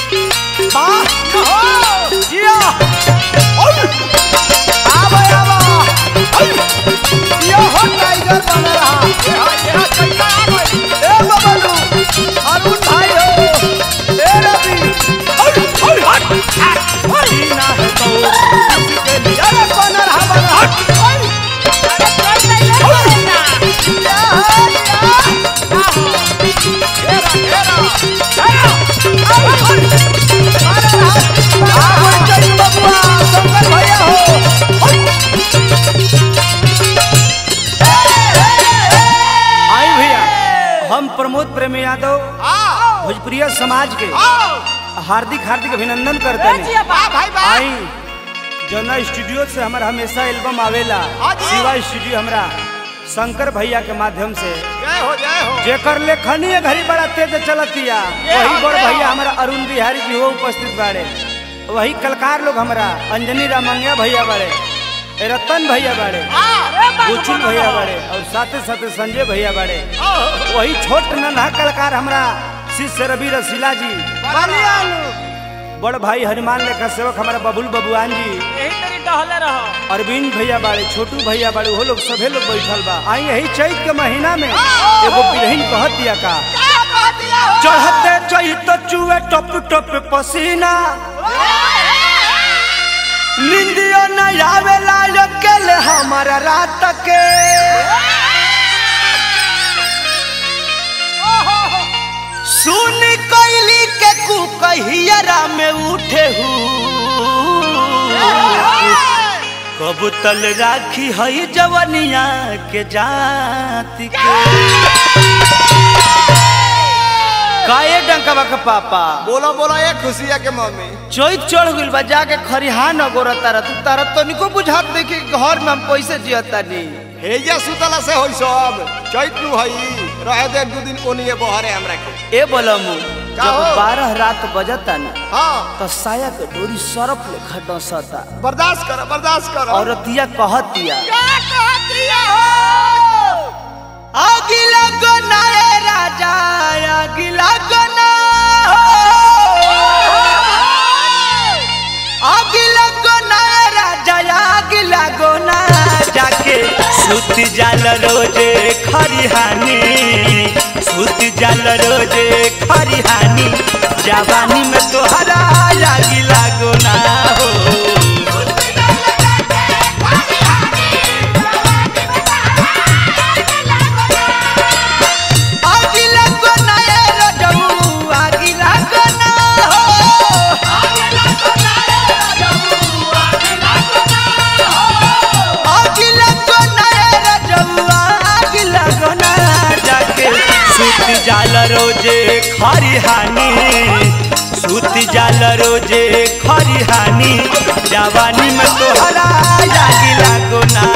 वाह हो जिया ओय आवा आवा ओय यो हो टाइगर बन रहा ए हा ए हा चलता आ गई ए बबलू अरुण भाई हो ए रवि ओय ओय हट हट जीना है तो इसके लिए अरे बन रहा बन रहा हट ओय या है या हेरा हेरा हेरा ओय ओय अरे रहा आ होई चल बबुआ शंकर भैया हो ओय आई भैया हम प्रमोद प्रेमी यादव भोजपुरिया समाज के हार्दिक हार्दिक अभिनंदन करते हैं आई जना स्टूडियो से हमारा हमेशा एल्बम आवेला शिवा स्टूडियो हमरा शंकर भैया के माध्यम से जय हो जय हो जेकर लेखनी है घड़ी बड़ा तेज चलतिया वही बड़ भैया हमारा अरुण बिहारी जी हो उपस्थित बाड़े वही कलकार लोग हमारा अंजनी रामंगिया भैया बाड़े ए रतन भैया बाड़े गुचुल भैया बाड़े और साथे साथे संजय भैया बाड़े वही छोट नन्हा कलाकार हमरा शिष्य रवि रसीला जी बड़ भाई हनुमान लेखा सेवक हमारा बबुल बबुआन जी यही तरी टहले रहो अरविंद भैया बाड़े छोटू भैया बाड़े वो लोग सभे लोग बैठल बा आई यही चैत के महीना में एगो बिरहिन कहत दिया का चढ़ते चैत चुए टप टप पसीना निंदियो न आवेला अकेले हमारा रात के सुन कैली के कु कहियरा में उठे हूँ कब तल राखी हई जवनिया के जाति के काए डंकवा के पापा बोलो बोलो ये खुशिया के मम्मी चोइत चढ़ गइल बा जाके खरिहा न गोरा तारा तू तारा तो निको बुझात नहीं कि घर में हम पैसे जियता नहीं हेजा सुतला से होई सब चैत नु हई रहे दे दू दिन ओनिए बहरे हमरा के ए बोलमु का जब हो? बारह रात बजता ना हां तो साया के डोरी सरफ लेखा डसता बर्दाश्त कर बर्दाश्त कर औरतिया कहतिया अगिला गना ए राजा अगिला गना अगिला गना ए राजा अगिला गना जाके सुत जाल रोजे खरिहानी सुत जाल रोजे खरिहानी जवानी में तोहरा अगिला गना हो अगिला गना ए रजऊ अगिला गना हो अगिला गना ए रजऊ अगिला गना जाके सुत जाल रोजे खरिहानी सुत जाल रोजे खरिहानी जवानी में तोहरा अगिला गना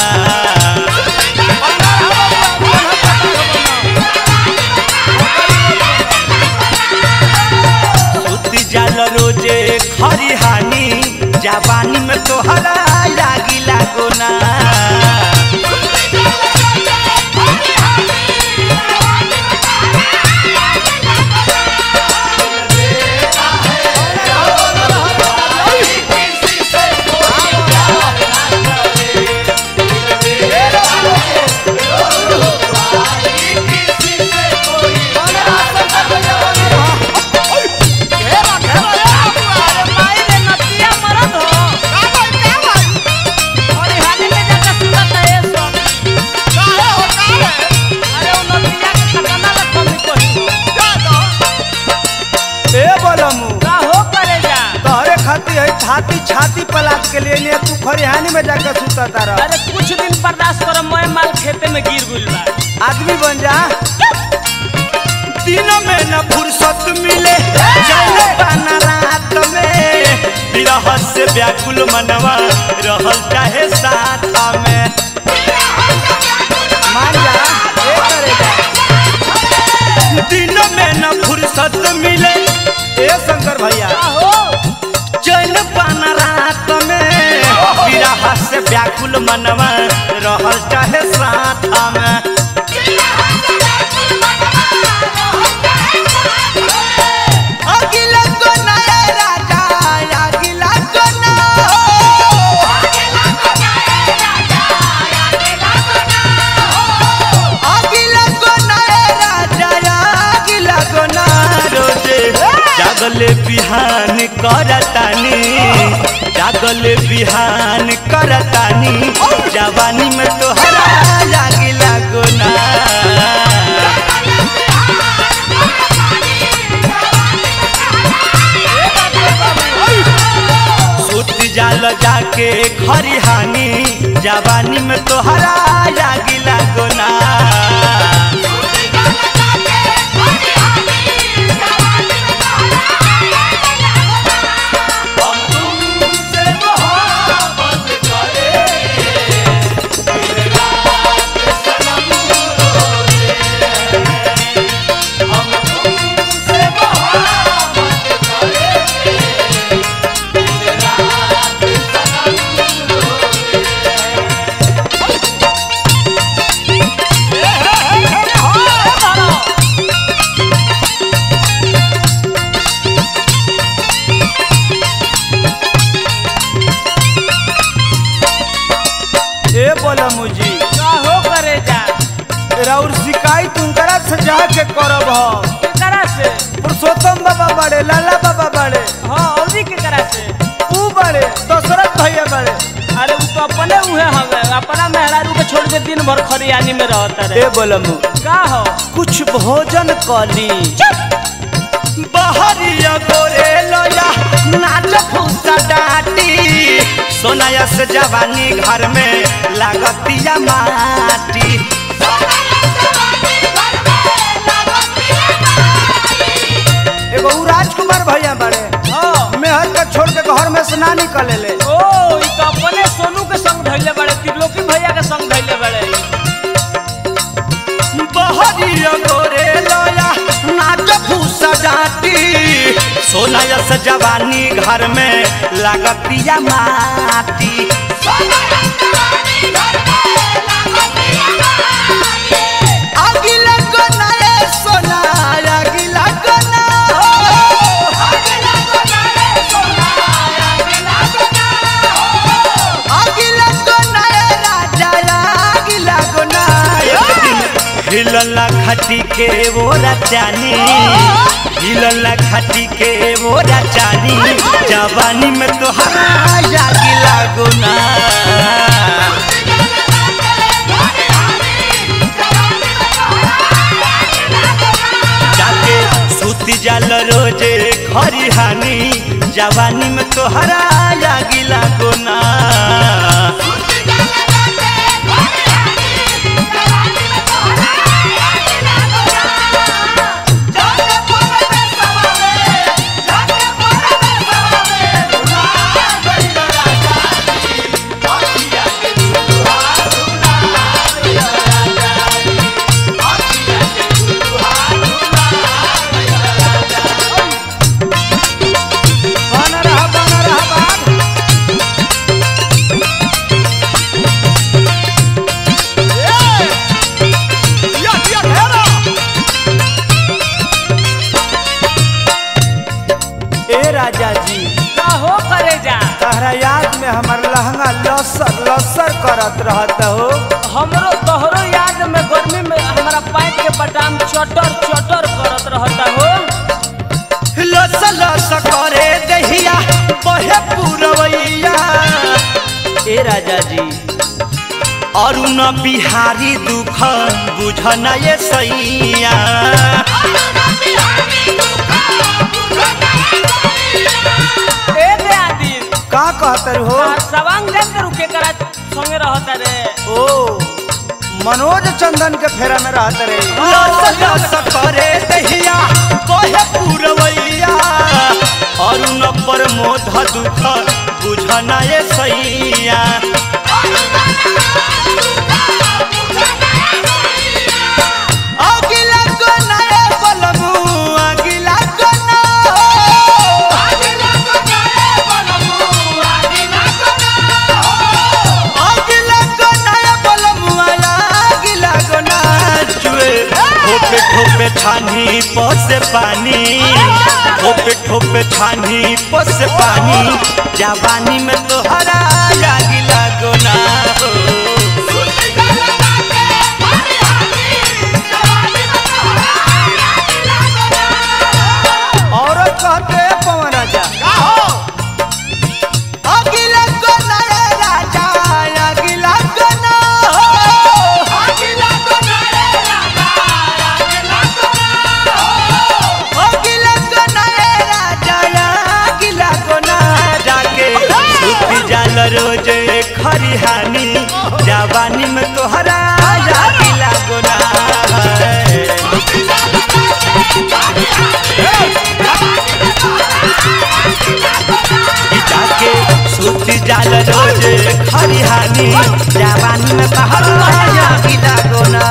सुत जाल रोजे खरिहानी जवानी में तोहरा लागी लागो ना माई रे नतिया मरद हो और हाने में जाकर सुनत है सब अरे वो नतिया के ठकाना लग कमी कोई ए बोलमु का हो करे जा तोहरे खाती है छाती छाती पलाट के लिए ने तू खरिहानी में जाकर सुता तारा अरे कुछ दिन बर्दाश्त कर मैं माल खेते में गिर गुल बा आदमी बन जा दिन में न फुर्सत मिले चले पाना रात में विरह से व्याकुल मनवा रहल चाहे साथ में मान जा ए करे जा दिन में न फुर्सत मिले ए शंकर भैया का हो चैन पाना रात में विरह से व्याकुल मनवा रहल चाहे साथ में अगिला कोना जागले बिहान करतानी जागले बिहान करतानी जवानी में तोहरा लागी लागो ना सुत जाल जाके खरिहानी जवानी में तोहरा लागी लागो ना हम तुमसे मोहब्बत करें दिन रात सनम रोते हम तुमसे मोहब्बत करें दिन रात सनम रोते ए बोला मुझी का हो करे जा राउर शिकायत उनकरा से जाके करब हम केकरा से पुरुषोत्तम बाबा बड़े लाला बाबा बड़े हाँ औरी केकरा से ऊ बड़े दशरथ भैया बड़े अरे उ तो अपने उहे हवे अपना मेहरारू के छोड़ के दिन भर खरियानी में रहता रे ए बोला मु का हो कुछ भोजन कली बहरिया गोरे लोया नाच फूसा डाटी सोनाया से जवानी घर में लागतिया माटी एगो ऊ राजकुमार भैया बड़े हाँ मेहर के छोड़ के घर में से ना निकले ले ओ ई तो अपने सोनू के संग धैले बड़े त्रिलोकी भैया के संग धैले बड़े बहरिया गोरे लोया नाच फूसा डाटी सोनाया से जवानी घर में लागतिया माटी अगिला कोना ए सोना अगिला कोना अगिला कोना ए राजा अगिला कोना एक दिन हिलला खटी के वो रचानी हिलला खटी के वो रचानी जवानी में तोहरा जागी लागो ना जाके सूती जाल रोजे खरिहानी जवानी में तोहरा जागी लागो ना बना रहा बना रहा बात ए राजा जी का हो करे जा तहरा याद में हमार लहंगा लसर लसर करत रहत हो हमरो तोहरो याद में गर्मी में हमारा पैंट के बटाम चटर चटर करत रहता हो लस लस करे दहिया बहे पुरवैया ए राजा जी अरुण बिहारी दुख बुझन ये सैया ए दे आदि का कहतर हो सवांग देन के रुके करा संगे रहता रे ओ मनोज चंदन के फेरा में रहत रे लस लस करे दहिया बहे पुरवैया अरुण पर मोध दुख बुझन ये सैया अगिला कोना ए बलमु अगिला कोना अगिला कोना ए बलमु अगिला कोना जुए ठोपे ठोपे छानी पसे पानी ठोपे ठोपे छानी पसे पानी जवानी में तोहरा लागी लागो ना हो औरत कहते करी हानि जवानी में तहरा आगी लागो ना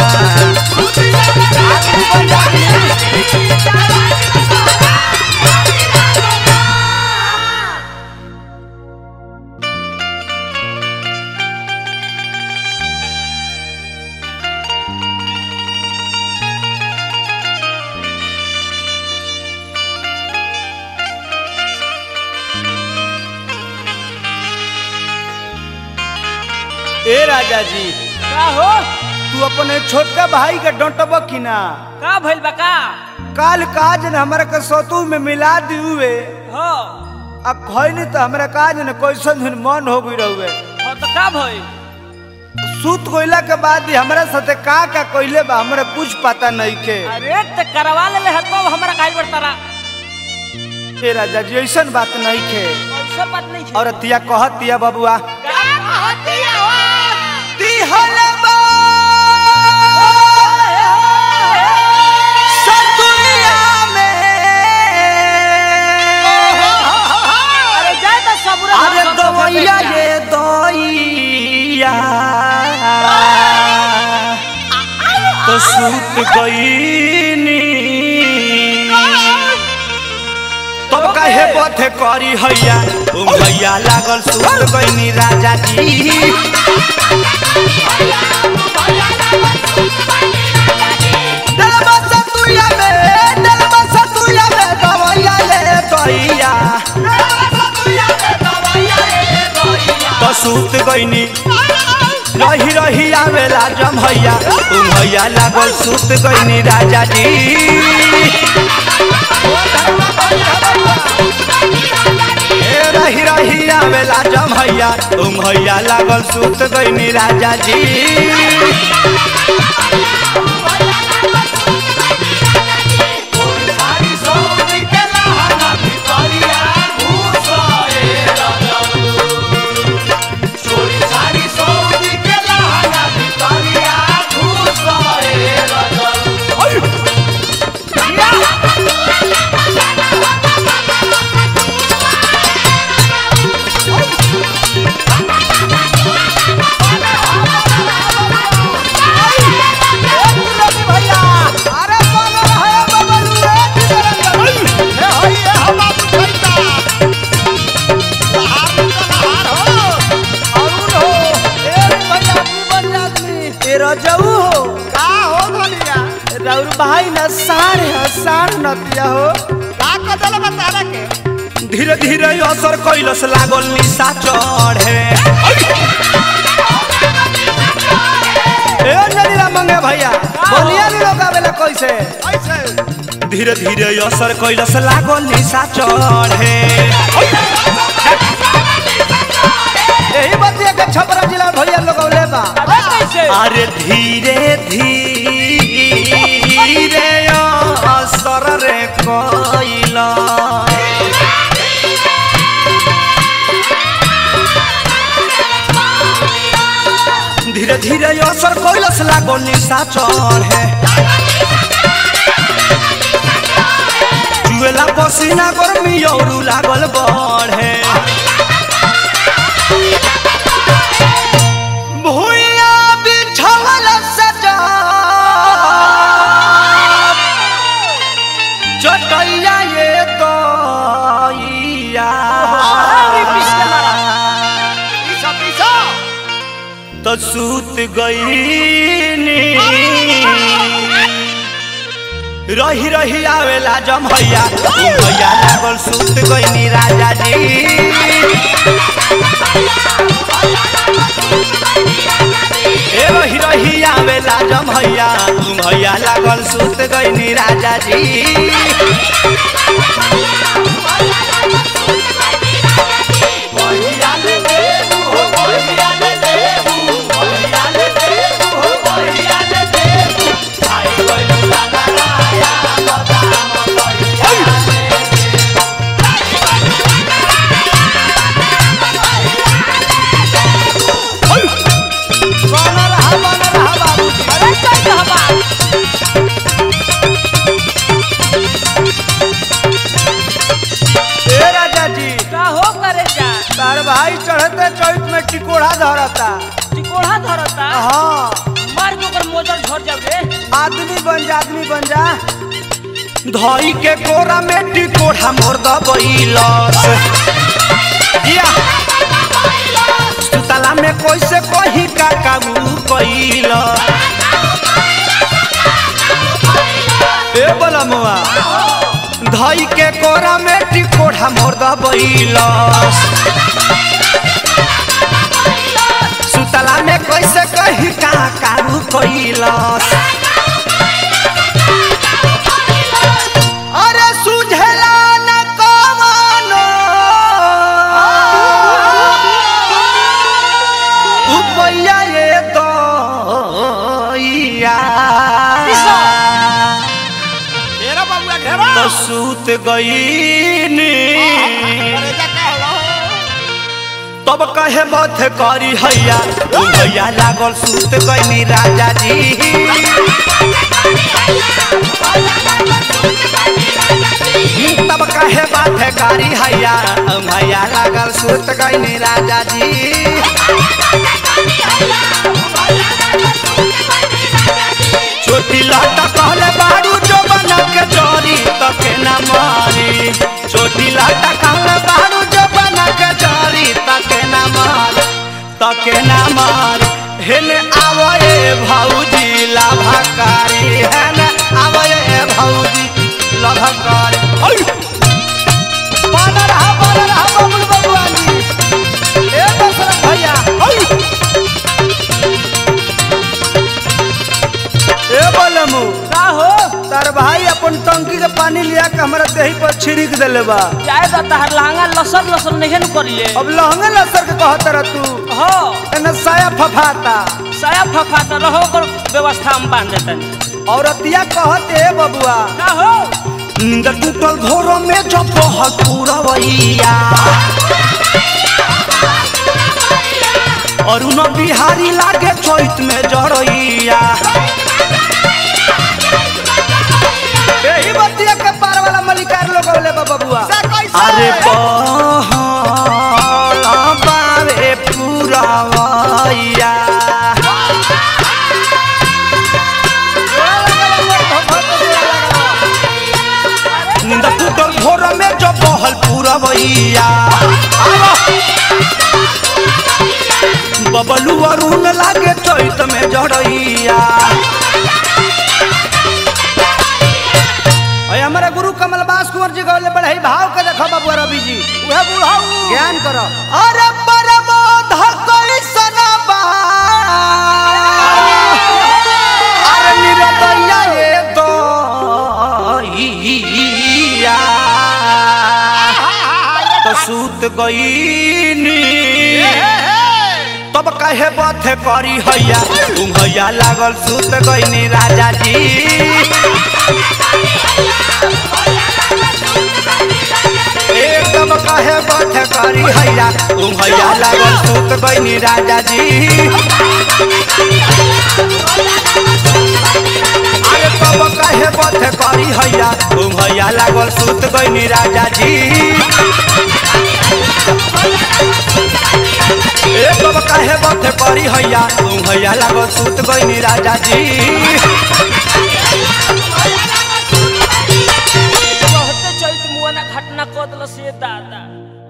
ए राजा जी का हो तू अपने छोटका भाई के डंटब कि ना का भइल बा का काल काज न हमरा के सतु में मिला दियुए हो अब खैनी तो हमरा काज न कैसन दिन मन हो गई रहुए हो तो का भइल सूत कोइला के बाद ही हमरा साथे का का कोइले बा हमरा कुछ पता नहीं के अरे ते करवा ले ले हतो हमरा काहे बरतारा ए राजा जी ऐसन बात नहीं के ऐसा बात नहीं है और तिया कहत तिया बबुआ का कहतिया हो अरे जाए तो सबूरा अरे दवैया ये दइया तो सूत गईनी तब काहे पथे करी हैया तुम भैया लागल सूत गईनी राजा जी दलमा सतुया में दलमा सतुया में दवैया ये दइया तो सूत गईनी रही रही आवेला जम भैया तुम भैया लागल सूत गईनी राजा जी ए रही रही आवेला जम भैया तुम भैया लागल सूत गईनी राजा जी तेरा जाऊ हो का हो धनिया राउर भाई ना साढ़ है साढ़ नतिया हो का कदल बताना के धीरे धीरे असर कैलस लागल निशा चढ़े ए नदीला मंगे भैया बोलिया नी लोग आवेला कैसे ऐसे धीरे धीरे असर कैलस लागल निशा चढ़े यही बतिया के छपरा जिला भैया लोग औले बा अरे कैसे अरे धीरे धीरे असर रे कैला धीरे धीरे असर कैलस लागल निशा चढ़े जुएला पसीना गर्मी औरू लागल बढ़े भुइया बिछावल सजा चटैया ये दैया अरे पिछले मारा। पीछा पीछा तो सूत गईनी रही रही आवेला जम भैया भैया लागल सूत गईनी राजा जी ए रही रही आवेला जम भैया भैया लागल सूत गईनी राजा जी बना रहा बना रहा बाबूजी अरे चल हवा भाई चढ़ते चौथ में टिकोड़ा धरता टिकोड़ा धरता हाँ मार के ओकर मोजर झड़ जाओ रे आदमी बन जा आदमी बन जा धई के कोरा में टिकोड़ा मोर दबैलस या सुतला में कैसे कही का काबू कैल ए बलमुआ धई के कोरा में टिकोड़ा मोर दबैलस सुतला में कैसे कही का काबू कैलस अरे सुझला न कमानो उपैया ये दैया घेरा बाबुआ घेरा तो सूत गईनी अरे जा का होला तब कहे मथ करी हैया ओ भैया लागल सूत गईनी राजा जी तब कहे बात करी हैया ओ भैया लागल सूत गईनी राजा जी छोटी लाटा कहले बारू जो बना के चोरी तके न मारी छोटी लाटा कहले बारू जो बना के चोरी तके न मार तके न मार हेने आवए भौजी लाभकारी हेने आवए भौजी लाभकारी ओय बना रहा बना रहा बबुल बबुआ जी ए दशरथ भैया ओय ए बलमू का हो तार भाई अपन टंकी के पानी लिया के हमरा देही पर छिड़क देले बा जाए तो तहार लहंगा लसर लसर नहीं न करिए अब लहंगे लसर के कहत रह तू हो एने साया फफाता साया फफाता रहो ओकर व्यवस्था हम बांध देतनी औरतिया कहत ए बबुआ का हो नींद टूटल घोरों में जब बहुत पूरवैया और उन बिहारी लागे चैत में जरैया यही बतिया के पार वाला मलिकार लोग बोले बा बबुआ अरे बहल बावे पूरवैया नींद टूटल घोरों में जब बहल पूरवैया बबलू अरुण लागे चैत में जरैया अय हमारा गुरु कमल बास कुंवर जी गौले बड़े भाव के देखो बबुआ रवि जी उहे बुढ़ाऊ ज्ञान करो अरे परमोध कैसन बा अरे निरदैया ये दैया तो सूत गईनी तब कहे बथे करी हैया तुम हैया लागल सूत गईनी राजा जी एकदम कहे बथ करी हैया तुम हैया लागल सूत गईनी राजा जी अरे तब कहे बथ करी हैया तुम हैया लागल सूत गईनी राजा जी एकदम कहे बथ करी हैया तुम हैया लागल सूत गईनी राजा जी कहते चैत मुआना घटना कदल से दादा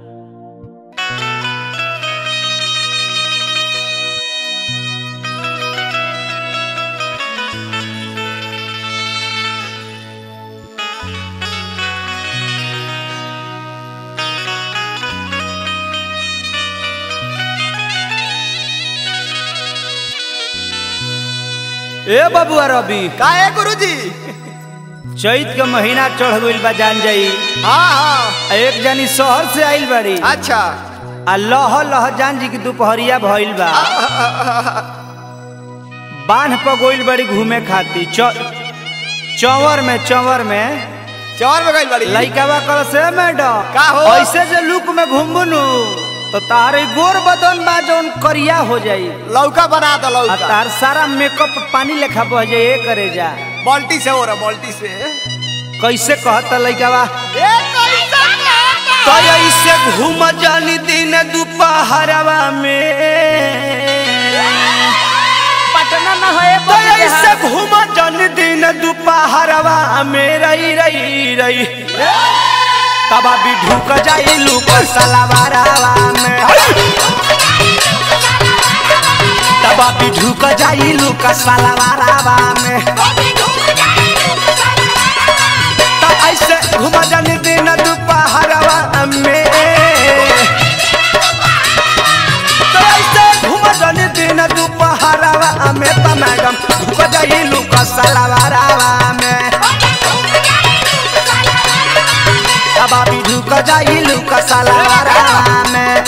ए बबुआ रवि का है गुरुजी चैत के महीना चढ़ गइल बा जान जाई हाँ हाँ आ एक जानी शहर से आइल बाड़ी अच्छा आ लह लह जान जी की दोपहरिया भइल बा बांध पर गोइल बड़ी घूमे खाती च चंवर में चंवर में चौर में गइल बड़ी लइकावा कल से मैडम का हो? ऐसे जे लुक में घूमबनु तो तारे गोर बदन बा जौन करिया हो जाई लौका बना दो आ लौका तार सारा मेकअप पानी लेखा बह जाए ए करे जा बाल्टी से हो रहा बाल्टी से कैसे कहता लइकावा ए कैसा कहता तो ऐसे घूम जानी दिन दोपहरवा में पटना न है तो ऐसे घूम जानी दिन दोपहरवा में रही रही रही तब अभी ढुक जाई लुक सलवारवा में तब अभी ढुक जाई लुक सलवारवा में तो ऐसे घूम जानी दिन दोपहरवा में तो ऐसे घूम जानी दिन दोपहरवा में तो मैडम ढुक जाई लुक सलवारवा में तब अभी ढुक जाई लुक सलवारवा में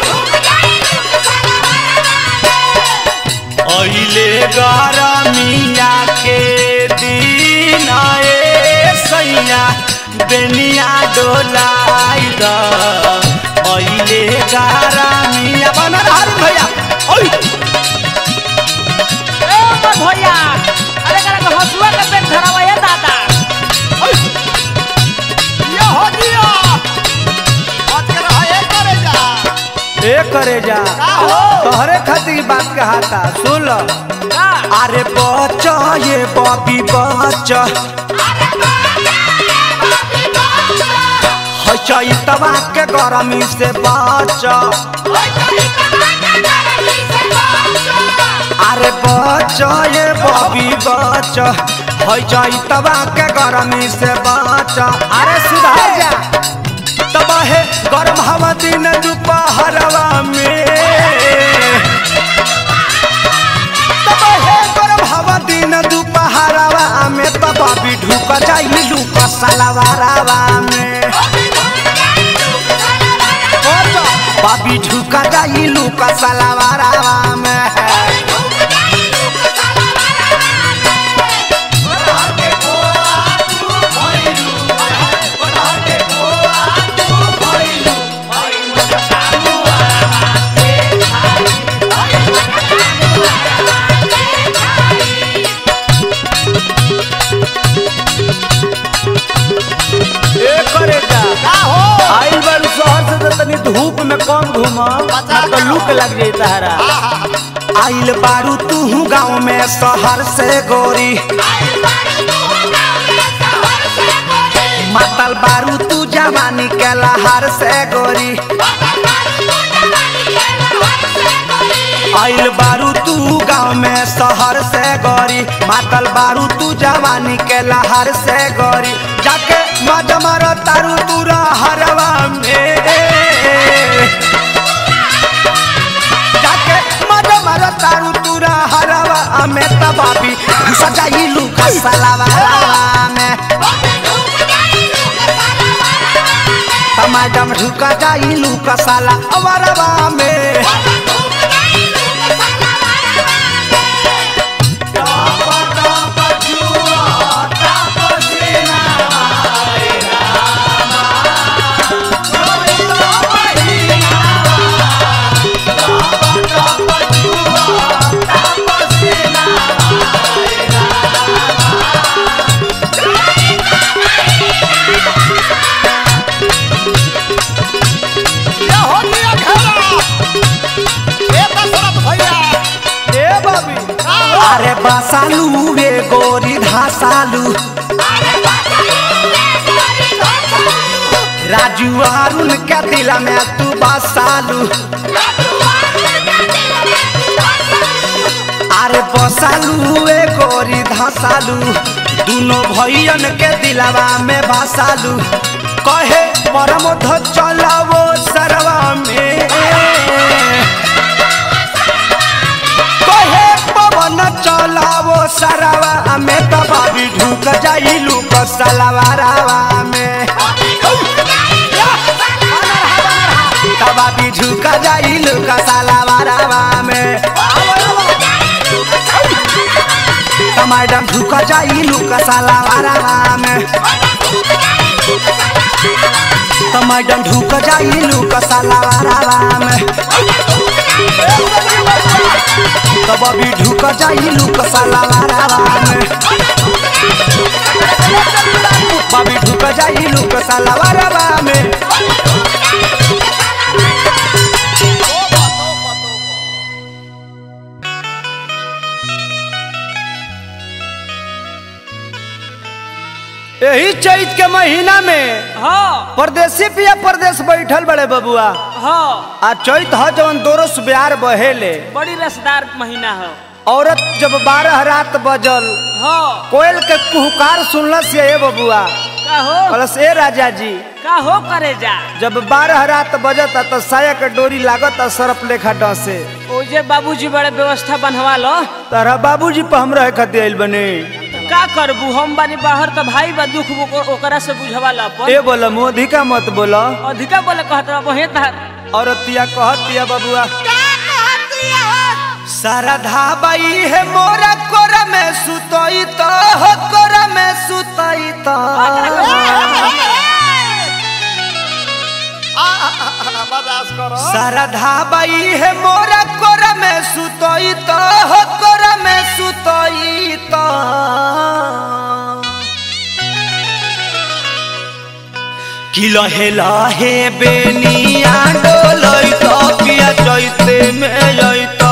अहिले गरमिया के दिन ए सैया बेनिया डोलाई द अहिले गरमिया बन रहल भैया ओइ ए ओ भैया अरे करा के हसुआ के पेट धरावा ये दादा ओइ ये हो दिया आज के रहा ये करे जा ए करे जा का हो तोहरे खातिर बात कहाता सुन लो का अरे बच्चा ये बॉबी बच्चा है चैतवा के गरमी से बच्चा अरे बच्चा ये बॉबी बच्चा है चैतवा के गरमी से बच्चा अरे सुधार जा तब है गरम हवा दिन दोपहरवा में तब है गरम हवा दिन दोपहरवा में तब अभी ढुक जाई लुक सलवारवा में बाबी ढुक जाई लुक सलवारवा में ए करे जा का हो आइल बारू शहर से तो तनी धूप में कम घूम ना तो लुक लग जाई तहरा आइल बारू तू गाँव में शहर से गोरी मातल बारू तू जवानी के लहर से गोरी आइल बारू तू गाँव में शहर से गोरी मातल बारू तू जवानी के लहर से गोरी जाके मजा मारो तारू तू हरवा में जाके मजा मारो तारू तू हरवा में तबाबी सजाई लुका सलावा में मैडम ढुका जाई लुका साला अवरवा में ये हो दिया घेरा ए दशरथ भैया ए बाबी का हो अरे बसालू वे गोरी धासालू राजू अरुण के दिल में तू बसालू अरे बसालू वे गोरी धासालू दोनों भैयन के दिलवा में बसालू कहे परमोध चलावो सरवा में कहे पवन चलावो सरवा में तबाबी ढुक जाई लुक सलवारवा में तबाबी ढुक जाई लुक सलवारवा में मैडम ढुक जाई लुक सलवारवा में तो मैडम ढुक जाई लुक सलवारवा में तो बबी ढुक जाई लुक सलवारवा में बबी ढुक जाई लुक सलवारवा में के महीना में हाँ परदेसी पिया परदेश बैठल बड़े बबुआ हाँ आ चैत ह जवन दोरस ब्यार बहेले बड़ी रसदार महीना है औरत जब बारह रात बजल हाँ कोयल के कुहकार सुनलस ये बबुआ का हो कहलस ए राजा जी का हो करे जा जब बारह रात बजता तो साया के डोरी लागत सरप लेखा डसे ओजे बाबूजी बड़े व्यवस्था बनवा लो तारा बाबूजी पर हम रहे खातिर आइल बने का करबू हम बानी बाहर तो भाई बा दुख ओक- ओकरा से बुझवा ला अपन ए बोला मोधिका मत बोला अधिका बोले कहत रहा वहीं तहार औरतिया कहतिया बबुआ सारधा बाई है मोरा कोरा में सुतई तो हो कोरा में सुतई तो बर्दाश्त करो सारधा बाई है मोरा कोरा में सुतई तो हो कोरा में सुतई तो कि लहे लहे बेनिया डोलई तो पिया चैते में जैतो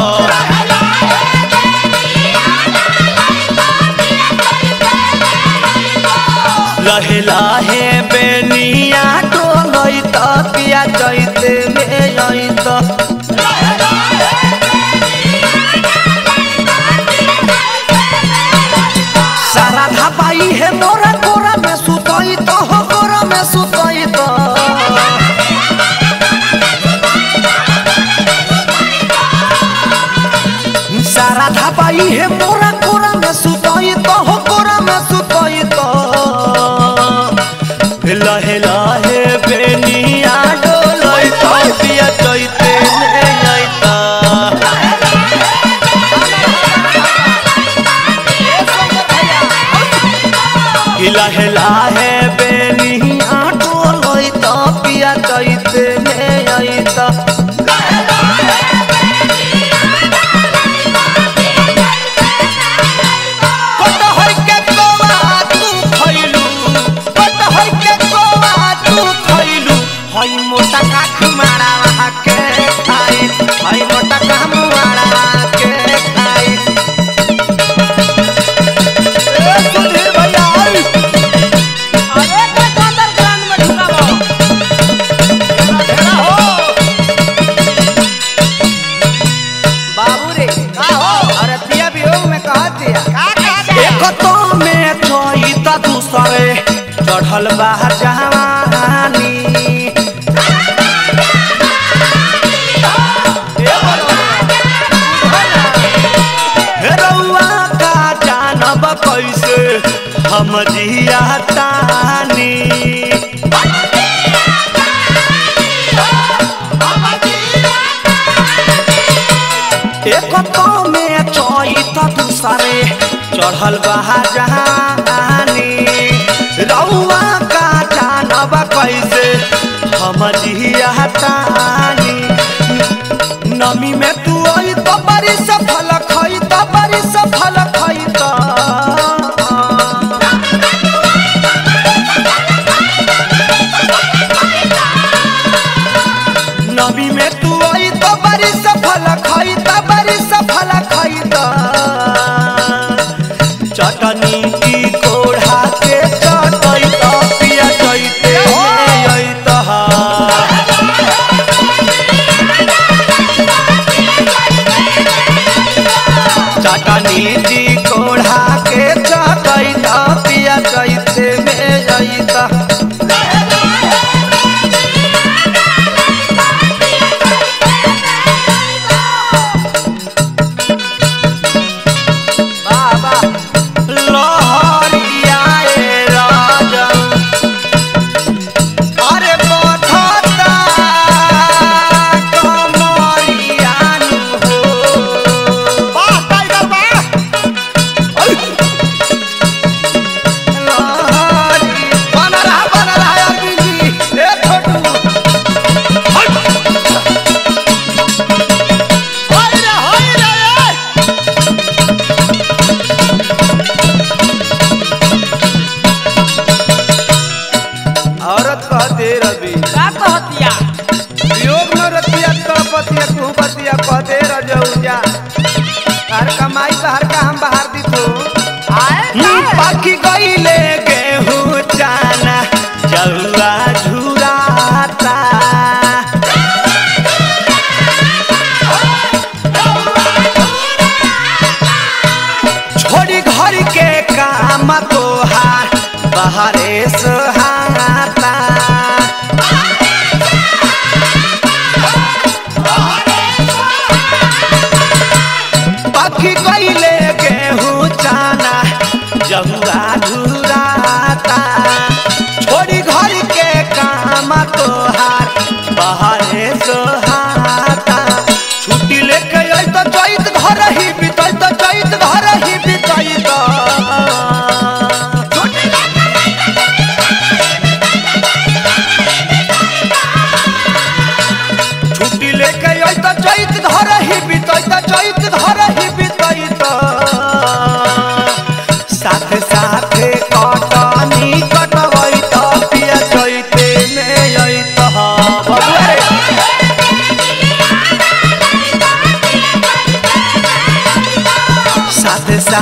लहे लहे बेनिया डोलई तो पिया चैते में जैतो सारा धापाई है मोरा कोरा में सुतई तो हो कोरा में सुतई तो सारा धापाई है मोरा कोरा में सुतई तो हो कोरा में सुतई तो लहे लहे बेनिया डोलई तो पिया चैते में जैता हिला हिला है बेनी आटो लोई तो पिया चैते में आई तो कट होई के कोवा तू खइलू कट होई के कोवा तू खइलू हई मोटा काख मारा के खाई हई मोटा काम मारा के खाई ए सुधीर भैया आई अरे का अंडरग्राउंड में ढुकावो घेरा हो बाबू रे का हो अरे पिया वियोग में कहा दिया का कहते एक तो में छोई त दूसरे चढ़ल बा जवानी हे रउआ का जानब कैसे हम जिया तानी एक तो में चोई तो दूसरे चढ़ल बहा जहानी रउआ का जानब कैसे हम जिया तानी नमी में तू आई तो बड़ी सफल खई तो बड़ी सफल खई तो नबी में तू आई तो बड़ी सफल खई तो बड़ी सफल खई तो चटनी की कोढ़ा के चटई तो पिया चैते में आई तो चटनी जी कोढ़ा के चटई तो पिया चैते में आई तो बाबा लहरिया ए राजन अरे बथता कमरिया नु हो वाह टाइगर वाह लहरी बन रहा बन रहा अरविंद जी ए छोटू होई रे होई रे ए। औरत कहते रवि का कहतिया योग न रतिया तड़पतिया कुहबतिया कहते रजौजा हर कमाई तो हर का हम बाहर दी तो आए बाकी गईले गेहूं चा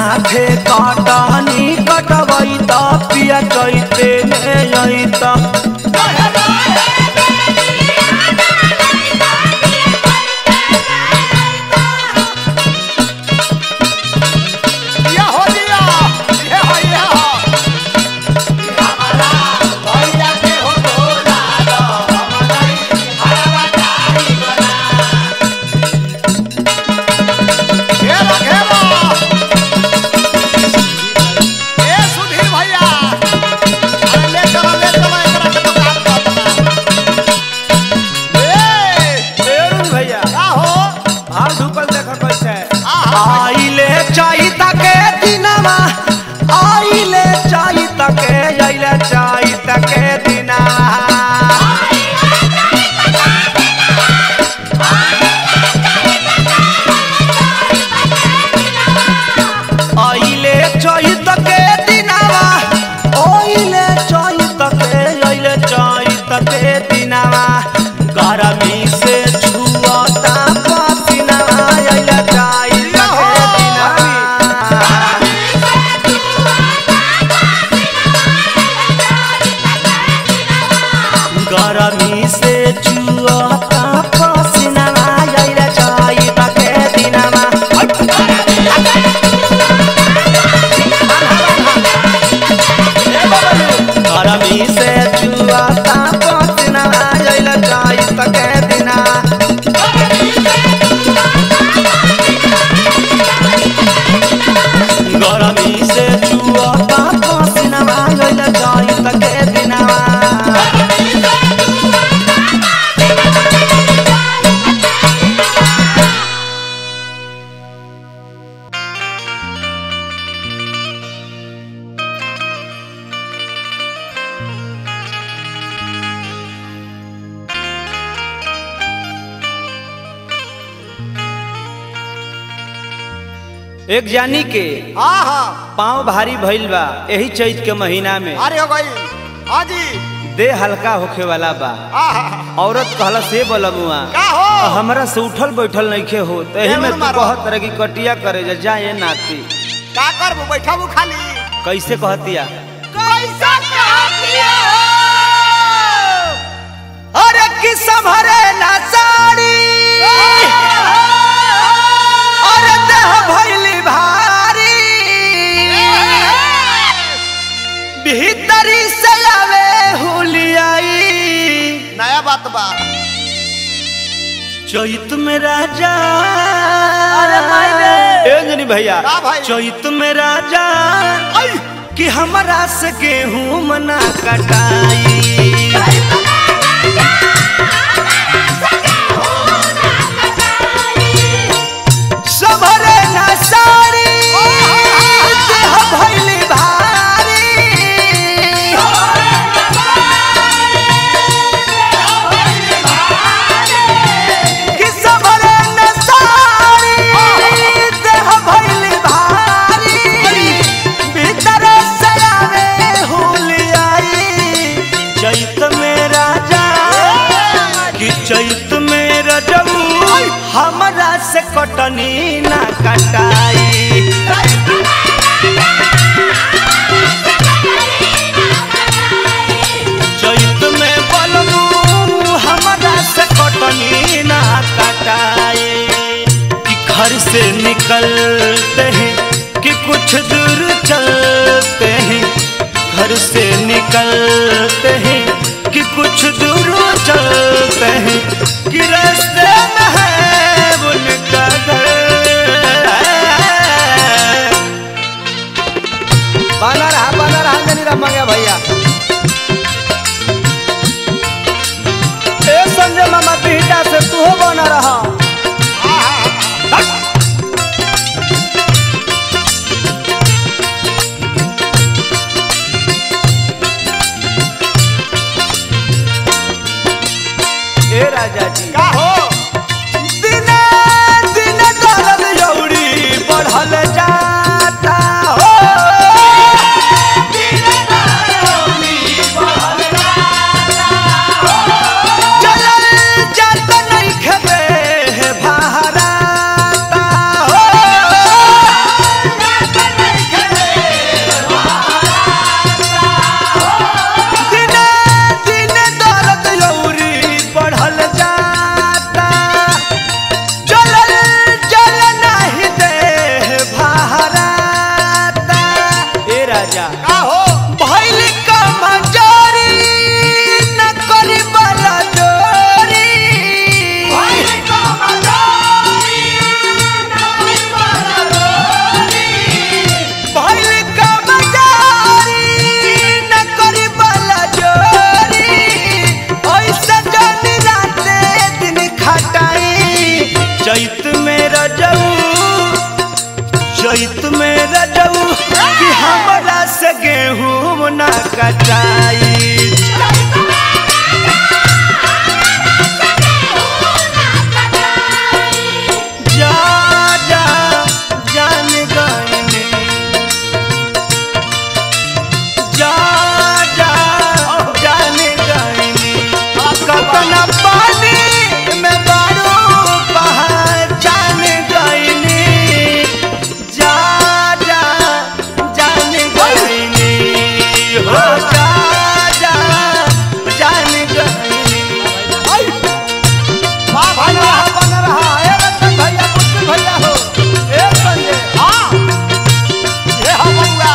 साथे कटनी कटवई त पिया चैते ने यई त या हो दिया ये हो ये हो घेरा घेरा ए सुधीर भैया अरे ले चलो ले चलो एकरा के दुकान पर ए अरुण भैया का हो भाव ढुकल देखा कैसे आहा आइले चाही तके दिनवा आइले चाही तके आइले चाही तके दिनवा आइले चाही तके दिनवा आइले चाही तके आइले चाही तके दिनवा गरमी से छुअता पसीनावा आइले चाही तके दिनवा गरमी से छुअता पसीनावा आइले चाही तके दिनवा गरमी से छुअता पसीनावा आइले चाही तके दिनवा गरमी से छुअता पसीनावा आइले चाही तके दिनवा एक जानी के हाँ हाँ पाँव भारी भइल बा यही चैत के महीना में भारी हो गई हाँ जी देह हल्का होखे वाला बा आहा औरत कहला से बोलमुआ का हो हमरा से उठल बैठल नइखे हो तो एही में जरूर तू मारो। कहत तरह की कटिया करे जा जाए नाती का करबू बैठबू खाली कैसे कहतिया कैसा कहतिया अरे कि संभरे ना साड़ी अरे देह भइली भारी भीतरी से आवे हुलियाई नया बात बा चैत में राजा अरे माई रे। ए जनी भैया का भाई चैत में राजा कि हमरा से गेहूं मना कटाई सबरे ना साड़ी देह भइली भारी कि सबरे ना साड़ी देह भइली भारी भीतर से आवे हुलियाई चैत में राजा कि चैत में रजऊ हमरा से कटनी ना कटाई चैत में बलमू हमरा से कटनी ना कटाए कि घर से निकलते हैं कि कुछ दूर चलते हैं घर से निकलते हैं कि कुछ दूर चलते हैं कि रास्ते में है उनका घर बना रहा बना रहा जनी राम मंगे भैया ए संजय मामा बिहटा से तू हो बना रहा ए राजा जी का हो दिने दिने दर्द यौरी बढ़ल जाता हो चलल जात नइखे देह भारता हो से गेहूं ना कटाई जा जा जान गईनी जा जा जान गईनी कतना पानी में बारू पहचान गईनी जा जा जान गईनी हो जा जा जान गईनी वाह बन रहा बन रहा ए रतन भैया कुछ भैया हो ए संजय हाँ ये हो बउआ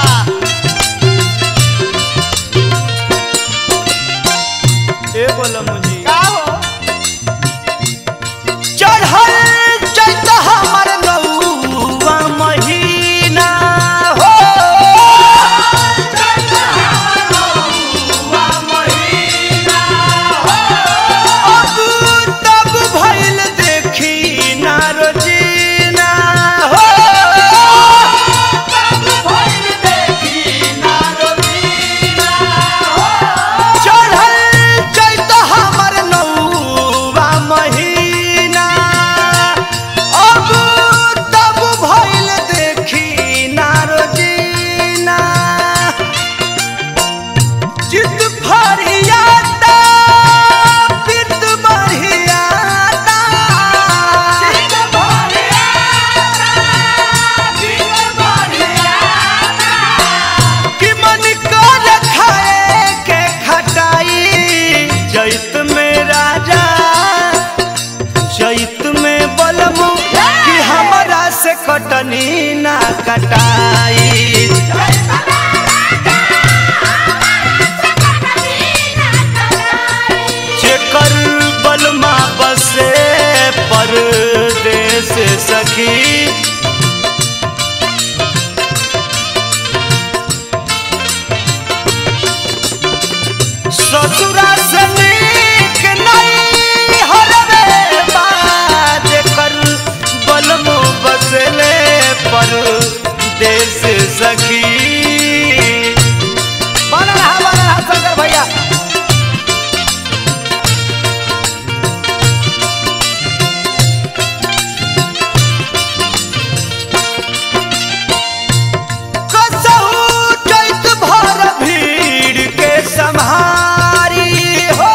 ए बोला मुझे का हो चढ़ल चैत हमर नौवा महीना हो अब तब भइल देखी ना रोजीना हो चढ़ल चैत हमर नौवा महीना अब तब भइल देखी ना रोजीना चित फरियाता पित बढ़ियाता कि मन कर खाए के खटाई जैत में राजा जैत में बलमु कि हमरा से कटनी ना कटाई जेकर बलमा बसे परदेस सखी ससुरा से नीक नहीं हरवे बाज कर बलमो बसले पर देश सखी बन रहा बन रहा शंकर भैया कसहु चैत भर भीड़ के सम्हारी हो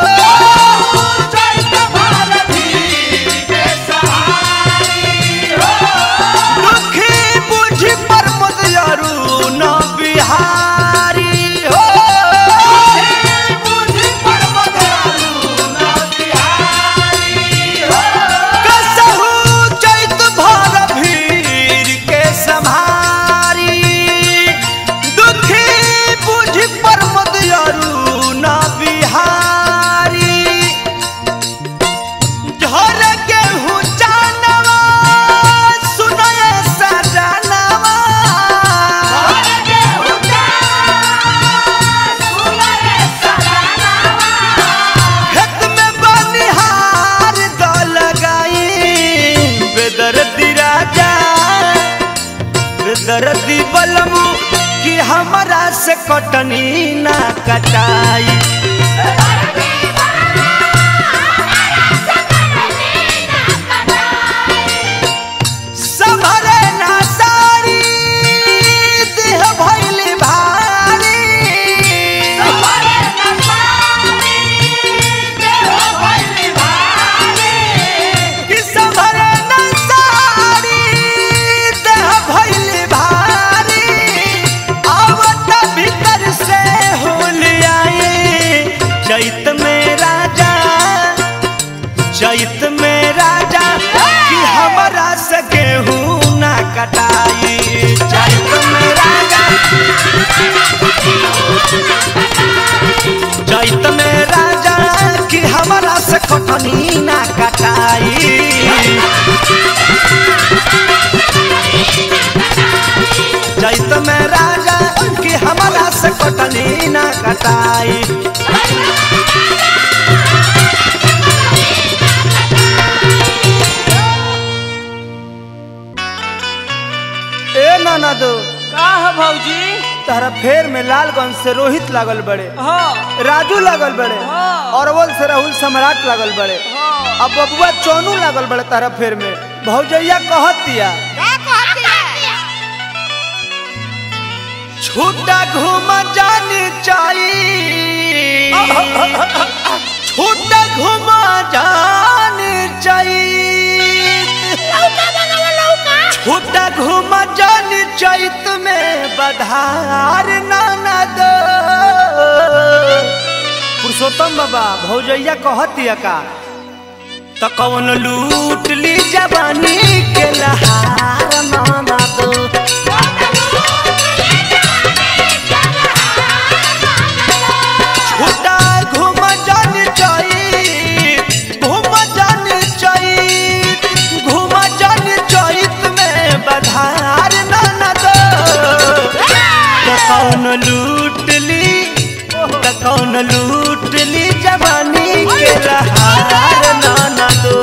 दुखी बुझी पर मुदयरू न बिहारी हो कसहु चैत भर भीड़ के सम्हारी दुखी बुझी पर मुदयरू न बिहारी झर गेहूं जानवा सुनय सजनवा खेत में बनिहार द लगाई बेदर्दी राजा बेदर्दी बलमु कि हमरा से कटनी ना कटाई संभरे ना साड़ी देह भइली भारी कि संभरे ना साड़ी देह भइली भारी आवत भीतर से होलियाई चैत में राजा चैत में राजा कि हमरा से गेहूं ना कटाई चैत में राजा चैत में राजा कि हमरा से कटनी ना कटाई चैत में राजा कि हमरा से कटनी ना कटाई ए ननदो का है भौजी तारा फेर में लालगंज से रोहित लागल बड़े हाँ राजू लागल बड़े हाँ। अरवल से राहुल सम्राट लागल बड़े हाँ अब बबुआ चौनू लागल बड़े तारा फेर में भौजैया कहत दिया छूटा घूम जानी चाहिए छूटा घूम जानी चाहिए छूटा घूम जानी चैत में बधार नाना दो पुरुषोत्तम बाबा भौजैया कहतिया का तो कौन लूट ली जवानी के लहार नाना दो छूटा घूम जानी चाहिए घूम जानी चाहिए घूम जानी चैत में बधार नाना दो तो कौन लूट ली तो कौन लूट ली जवानी के लहार नाना दो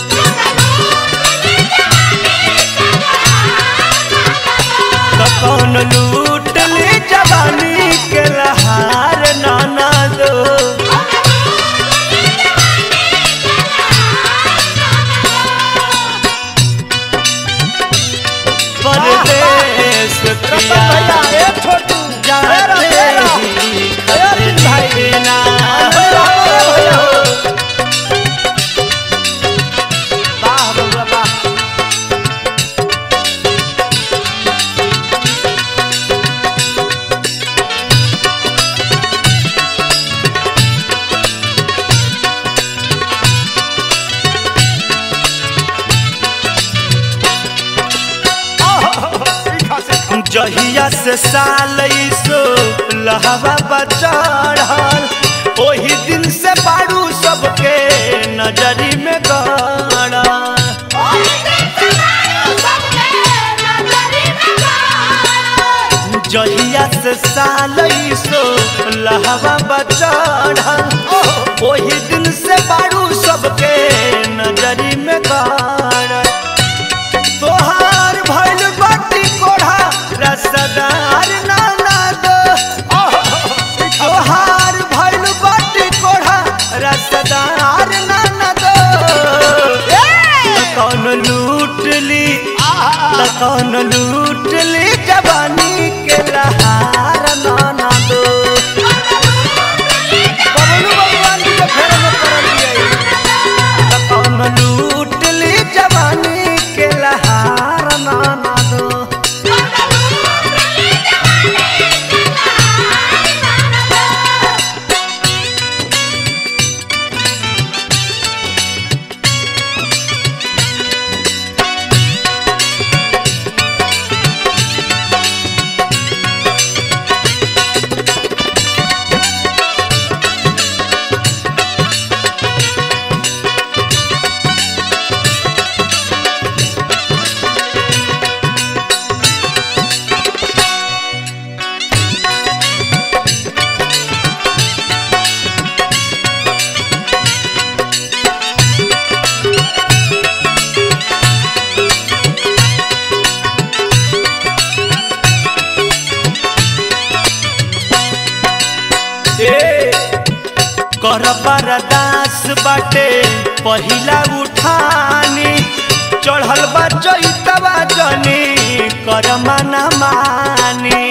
तो कौन लूट ली जवानी के लहार नाना दो परदेश पिया जाते ही खतरे ना वाह बबुआ वाह जहिया से साल सो लहवा बचढ़ल ओही दिन से बारू सबके नजरी में गड़ल जहिया से साल सो लहवा बचढ़ल ओही दिन से बारू सबके नजरी में गड़ल तोहार भइल बाटी कोढ़ा रसदार नाना दो तोहार भइल बाटी कोढ़ा रसदार नाना दो त कौन लूट ली त कौन लूट ली जवानी के लहार नाना दो बबलू भगवान जी के फेर में पड़ल बिया त कौन लूट ली जवानी के लहार नाना दो ए कर बरदास बाटे पहिला उठानी चढ़ल बा चैतवा जनी कर मना मानी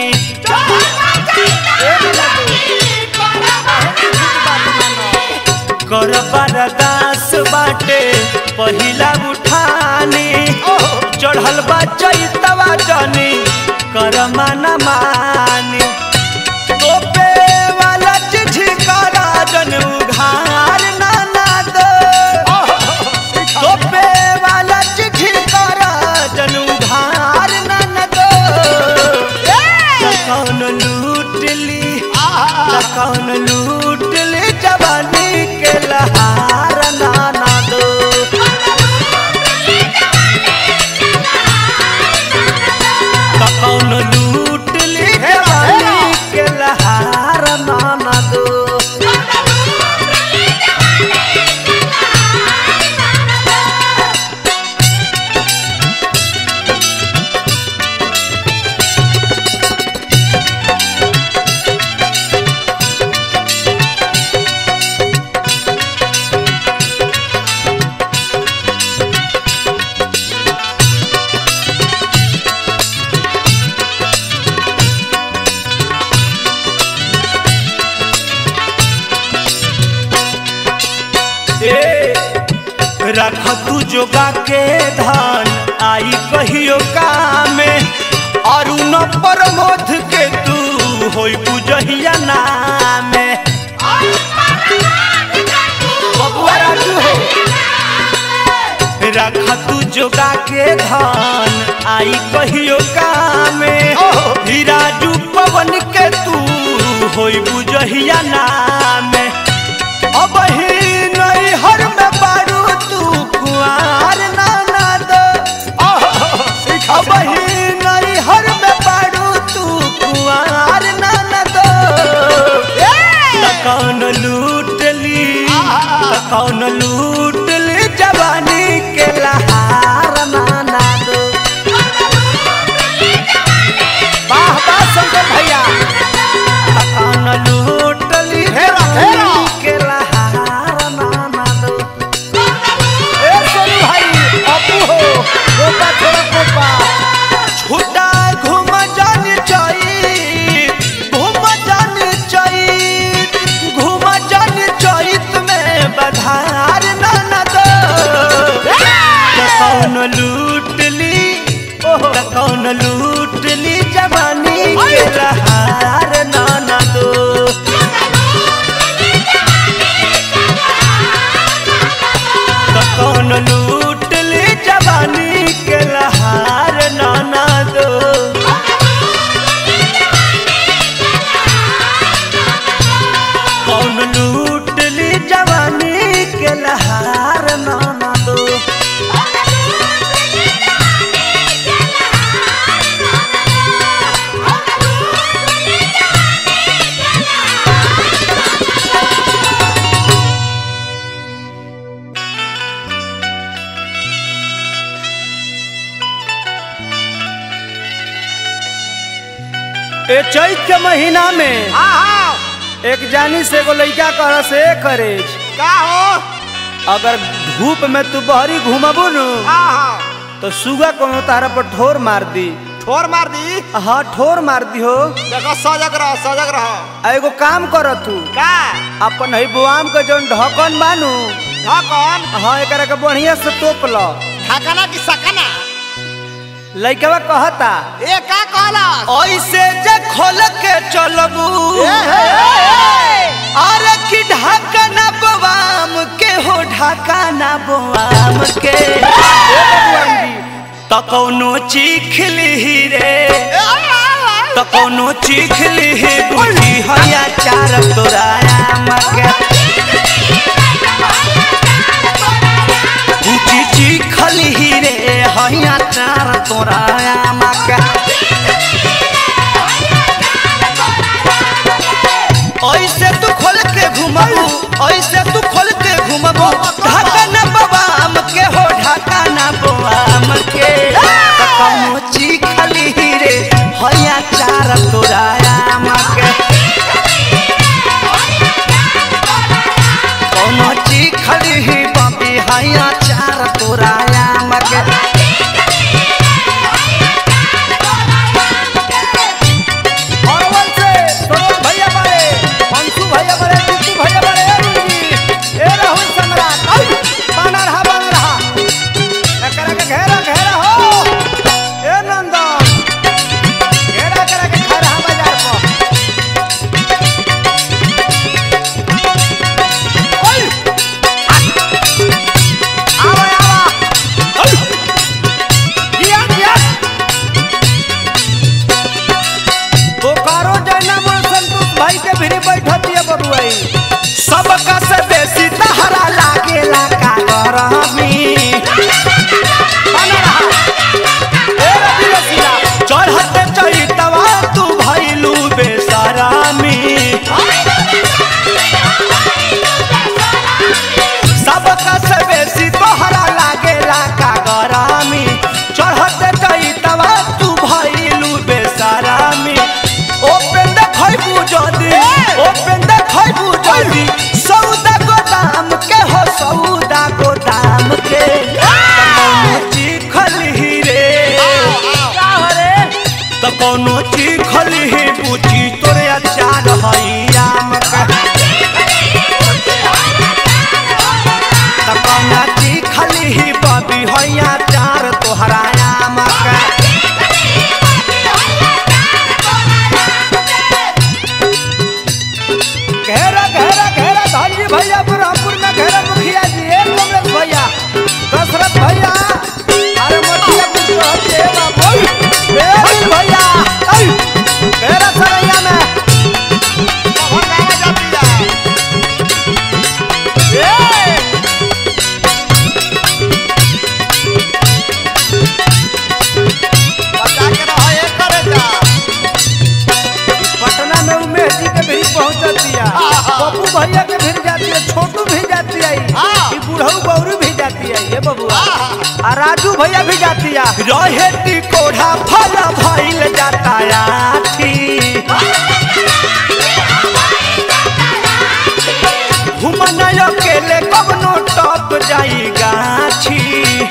कर बरदास बाटे पहिला उठानी चढ़ल बा चैतवा जनी कर मना मानी तोपे वाला चिट्ठी का राजन उघार नाना दो तोपे वाला चिट्ठी का राजन उघार नाना दो त कौन लूट ली त कौन लूट ली जवानी के लहार नाना दो त कौन लूट ली रख तू जोगा के धन आई कहियो कामे अरुण प्रमोद के तू होई बुझहिया नामे बबुआ राजू हो रख तू जोगा के धन आई कहियो कामे ही राजू पवन के तू होई बुझहिया नामे अब ही नहीं हर में बारू तू कुआर नाना दो अब ही नहीं हर में बारू तू कुआर नाना दो त कौन लूट ली त कौन लूट ली जवानी के लहार नाना दो वाह वाह शंकर भैया त कौन लूट ली हेरा, हेरा। जवानी के लहार नाना दो ए सोनू भाई अपू हो कोपा थोड़ा कोपा छुटा घूम जान चाहिए घूम जान चाहिए घूम जान चाहिए में बधार नाना दो त कौन लूट ली त कौन लूट ली जवानी के लहार नाना दो त कौन लूट ली जवानी के लहार नाना दो कौन लूट ली जवानी के लहार नाना दो ए चैत के महीना में एक जानी से एगो लइका कह से करे का हो अगर धूप में तू बहरी घूमबू नु तो सुगा कोनो तारा पर ठोर मार दी ठोर मार दी हाँ ठोर मार दी हो देखो सजग रह सजग रह आ एगो काम कर तू का अपन है बुआम के जौन ढकन बानू ढकन हाँ एकरा के बढ़िया से तोप ल ढकना की सकना लइकवा कहता ए का कहला ऐसे जे खोल के चलबू अरे की ढाका ना बवाम के हो ढाका ना बवाम के त कौनो चीख ली रे त कौनो चीख ली बुझी हया चार तोराया मके बुझी चीख ली रे हया चार तोराया मके ऐसे तू खोल के घुमबू ऐसे तू खोल के घुमबू ढाका ना बवाम के हो ढाका ना बवाम के त कौनो चीखली रे हया चार तोराया मके कौनो चीखली बबी हया चार तोराया मके अरवल से सरोज भैया बारे अंशु भैया बारे टिट्टू भैया बारे ए रुंजी ए राहुल सम्राट आई बना रहा बना रहा एकरा के घेरा घेरा हो ए नंदन घेरा करा के खा रहा बाजार पर ओए आवा आवा ओए किया किया बोकारो जयनामल संतोष भाई के भी बैठती है बबुआई सबका से बेसी तहरा लागेला का गरमी बना रहा ए रवि रसीला चढ़ते चढ़तवा तू भैलू बेसरामी सबका से बेसी तोहरा लागेला का गरामी चढ़ते चढ़तवा तू भैलू बेसरामी ओपन देखैबू जदी ओपन देखैबू जदी सौदा गोदाम के हो सौदा गोदाम के कौनो चिखल ही रे का हो रे त कौनो चिखल ही बुझी तोरे अचार हैया मका त कौना चिखल भैया के भी जाती है छोटू भी जाती है हाँ। ई बुढ़ऊ गौरू भी जाती है ये बबुआ हाँ। आ राजू भैया भी जाती है रहे टिकोढ़ा फल भइल जाता आठी घुमन अकेले कवनो टप जाई गाछी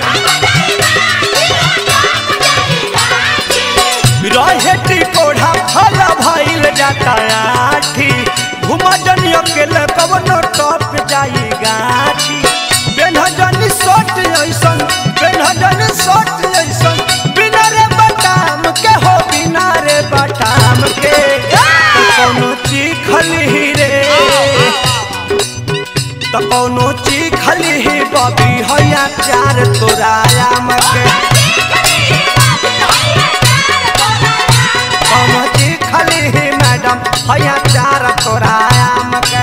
रहे टिकोढ़ा फल भइल जाता आठी घुमन अकेले कवनो टप जाई गाछी बेनहजनी सोट ऐसन बेनहजनी सोट ऐसन बिना रे बटाम के हो बिना रे बटाम के तो कौनो चीखल ही रे तो कौनो चीखल ही बबी हैया चार तोराया मके कौनो चीखल ही मैडम हैया चार तोराया मके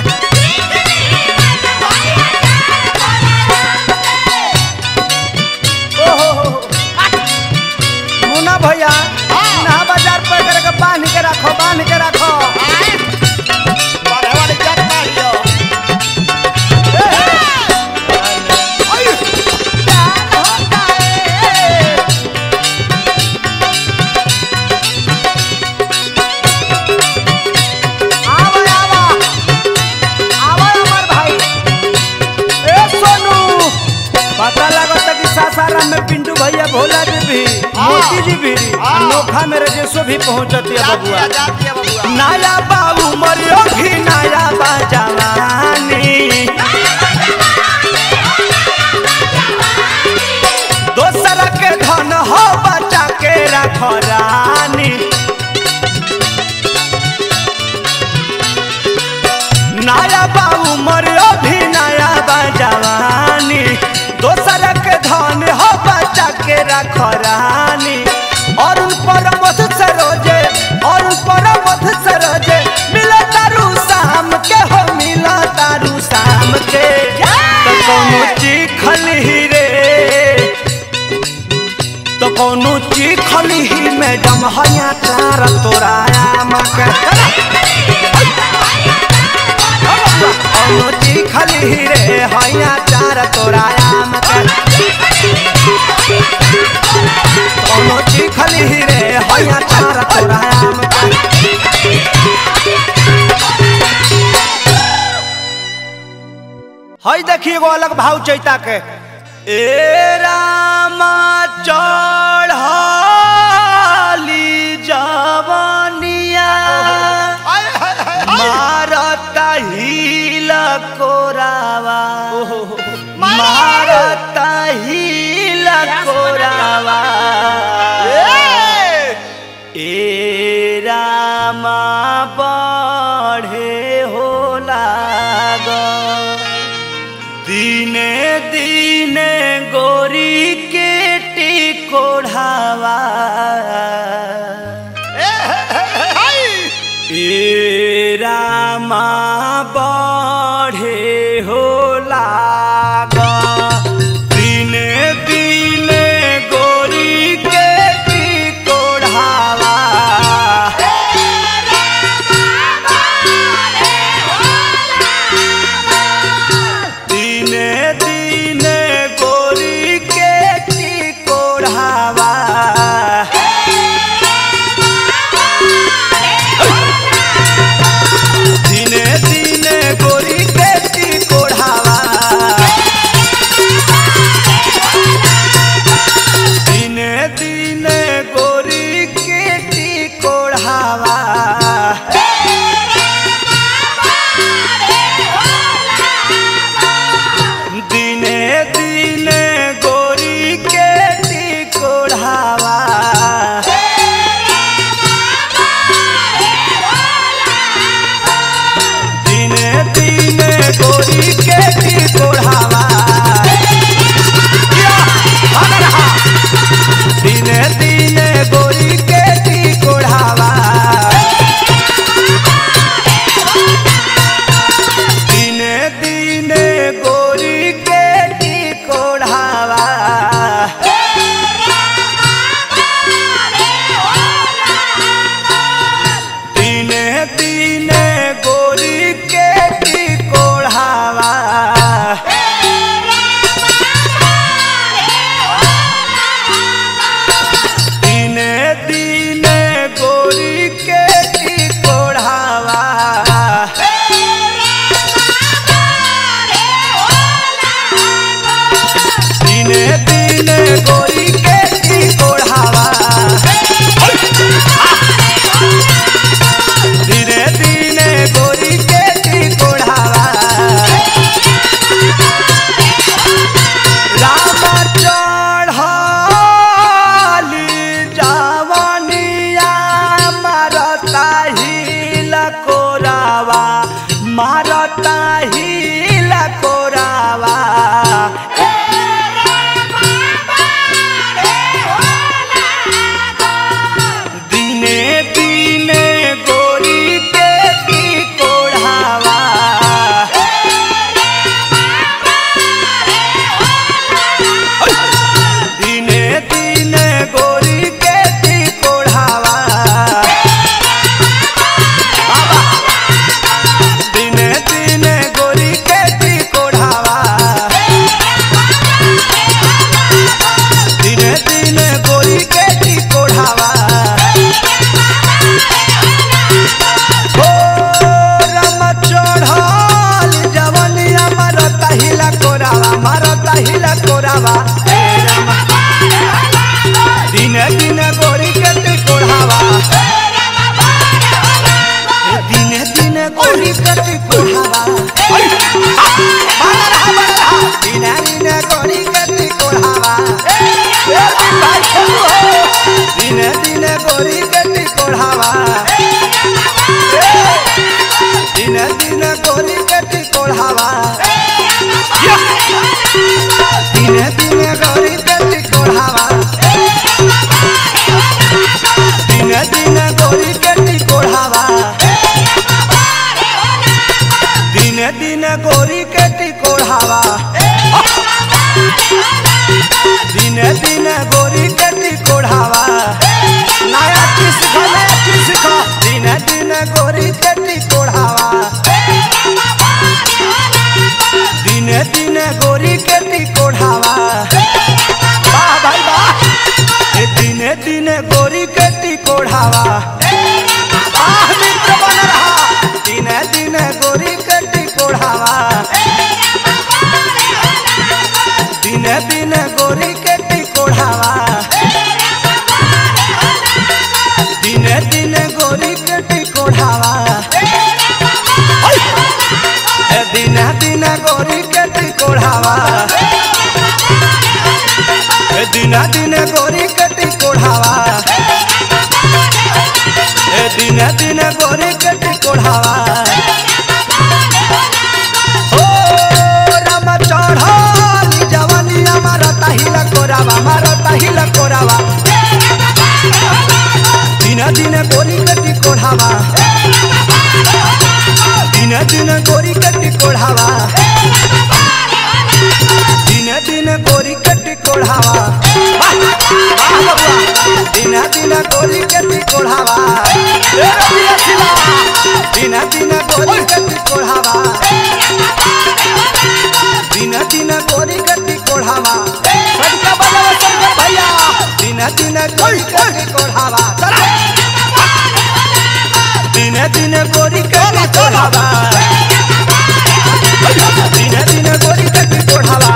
ओहो हो, हो। मुन्ना भैया ना बाजार पर करके बांध के रखो बांध के रखो बड़े वाली जग मारियो आवा आवा आवा अमर भाई ए सोनू पता लगता कि सासाराम में पिंटू भैया भोला जी भी मोती जी भी हाँ। अनोखा में रजेशो भी पहुंचती है जाती बबुआ है जाती है बबुआ नया बाबू मरियो भी नया बा जवानी दोसर के धन हो बचा के रख रानी नया बाबू मरियो भी नया बा जवानी दोसर के धन हो बचा के रख रानी और उन पर मत सरोजे और उन पर मत सरोजे मिला तारू शाम के हो मिला तारू शाम के तो कौनो चीखल ही रे तो कौनो चीखल ही मैडम हया तार तोराया मके कौनो चीखल ही रे हया चार तोराया मके कौनो चीखल ही रे हया चार तोराया मके हई देखिए एगो अलग भाव चैता के ए रामा चढ़ाली जवानिया आय हाय हाय हाय मारता हिल कोरावा मारा। मारता हिल कोरावा ए रामा बढ़े हो लाग दिने दिने गोरी के टिकोढ़ावा ए रामा बढ़े हो लाग दिने दिने गोरी के टिकोढ़ावा दिने दिने गोरी के टिकोढ़ावा दिने दिने गोरी के टिकोढ़ावा लकोरावा ए रामा दिने दिने गोरी के टिकोढ़ावा ए दिने दिने गोरी के टिकोढ़ावा बानर हा बानर हा दिने दिने गोरी के टिकोढ़ावा ए दिन भाई खेलू हो दिने दिने गोरी के टिकोढ़ावा दिने दिने गोरी के टिकोढ़ावा दिने दिने गोरी के टिकोढ़ावा दिने दिने गोरी के टिकोढ़ावा दिने दिने गोरी के टिकोढ़ावा दिने दिने गोरी के टिकोढ़ावा नया चीज सीखा नया चीज सीखा दिने दिने गोरी के टिकोढ़ावा दिने दिने गोरी के टिकोढ़ावा वाह भाई वाह ए दिने दिने गोरी के टिकोढ़ावा वाह मित्र बानर हा दिने दिने गोरी के टिकोढ़ावा दिने दिने गोरी के टिकोढ़ावा दिने दिने गोरी के टिकोढ़ावा ए दिने दिने गोरी के टिकोढ़ावा ए दिने दिने गोरी के टिकोढ़ावा ए दिने दिने गोरी के टिकोढ़ावा ओ राम चढ़ाली जवानी हमारा ताहिला कोरावा मारा ताहिला कोरावा दिने दिने गोरी के टिकोढ़ावा दिने दिने गोरी के टिकोढ़ावा दिने दिने गोरी के टिकोढ़ावा वाह बबुआ दिने दिने गोरी के टिकोढ़ावा ए रबिया सिला दिने दिने गोरी के टिकोढ़ावा दिने दिने गोरी के टिकोढ़ावा सड़का बजावा शंकर भैया दिने दिने गोरी के टिकोढ़ावा दिने दिने गोरी के टिकोढ़ावा दिने दिने गोरी के टिकोढ़ावा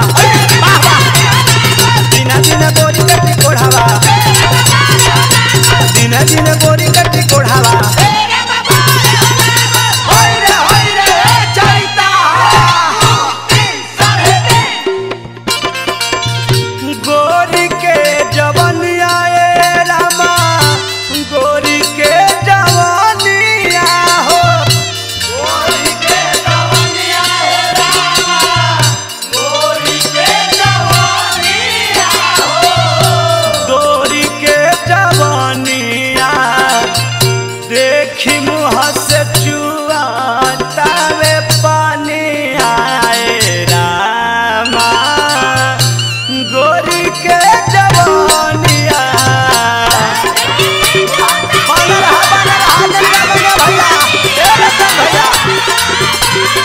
दिने दिने गोरी के टिकोढ़ावा दिने दिने गोरी के टिकोढ़ावा होय रे होय रे चैता गोरी के जवनिया ए रामा गोरी के जवनिया हो गोरी के जवनिया ए रामा गोरी के जवनिया हो गोरी के जवनिया देखी मुँह से चुआतावे पानी आए रामा गोरी के जवानिया बानर हा बानर हा जल्दी बजा भैया ए रतन भैया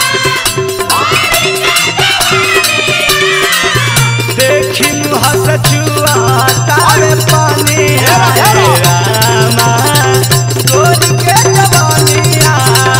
देखी मुँह से चुआतावे पानी आए रामा गोरी के जवानिया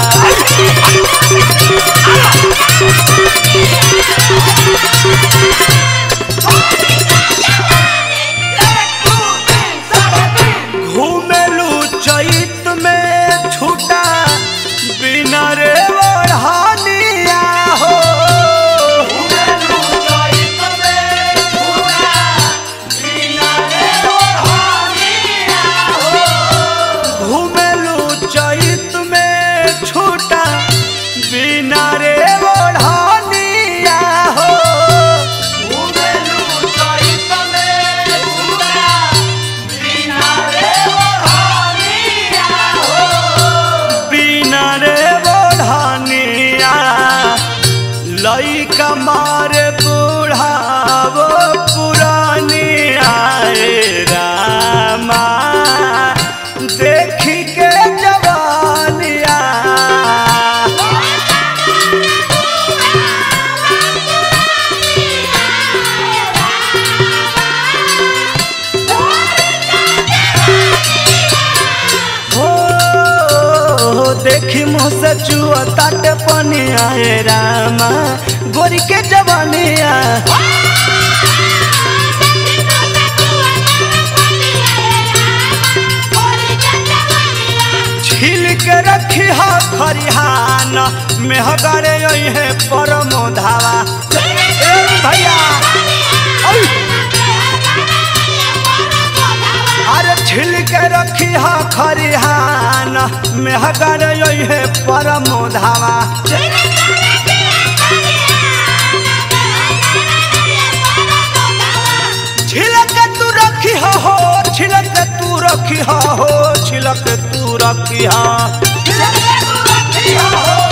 घूमेलू चैत में छूटा बिना रे ओढ़ानिया हो घूमेलू चैत में छूटा बिना रे ओढ़ानिया हो घूमेलू चैत में छूटा बिना रे ओढ़ानिया हो घूमेलू चैत में छूटा बिना रे बढ़ानिया लइका मारे बुढ़ावो पुरानिया रे रामा देखी के जवानिया हो देखी मुँह से चुआ ताटे पनिया हे रामा गोरी के जवानिया खरिहान मेहगरे है परमो धावा ए भैया ओय! अरे छिल के रखी हा खरिहान मेहगरे है परमो धावा छिलक तू रखी हो हो छिलक तू रखी हो हो छिलक तू रखी हो